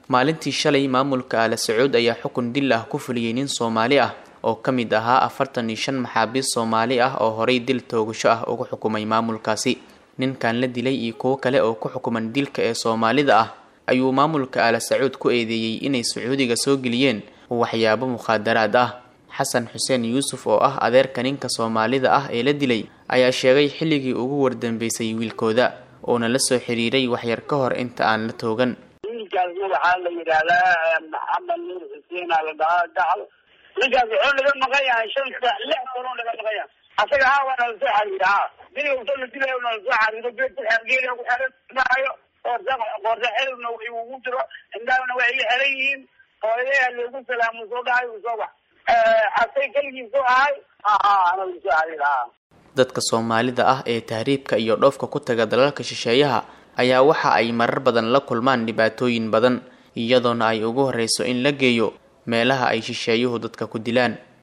maalintii shalay maamulka aala sacuud ayaa xukun dil ah ku fuliyey nin soomaali ah oo ka mid ahaa afartan iyo shan maxaabiist soomaali ah oo horay dil toogasho ah ugu xukumay maamulkaasi ninkan la dilay iyo kuwo kale oo ku xukuman dilka ee soomaalida ah ayuu maamulka aala sacuud ku eedeeyey inay sacuudiga soo geliyeen waxyaabo mukhaadaraad ah xasan xuseen yuusuf oo ah adeerka ninka soomaalida ah ee la dilay ayaa sheegay xilligii ugu wardambeysay wiilkooda uona la soo xiriiray waxyar ka hor inta aan la toogan wiilkaasna waxaa la yidhaahdaa maxamed nuur xuseen aa la dhahaa gacal ninkaas wuxuu naga maqan yahay shan saac lix sanoo naga maqan yahay asaga haa waa nala soo xariira ha dili usa la dilayo nala soo xariiro geedgeeliga ku xiran maayo qoorsa qoorsa xelowna ugu jiro indhaana waa iga xiran yihiin hooyadeha loogu salaamo soo dhahay uu soo bax asay keligiisu ahay ana la soo xariira ha dadka soomaalida ah ee tahriibka iyo dhoofka ku taga dalalka shisheeyaha ayaa waxa ay marar badan la kulmaan dhibaatooyin badan iyadoona ay ugu horreyso in la geeyo meelaha ay shisheeyuhu dadka ku dilaan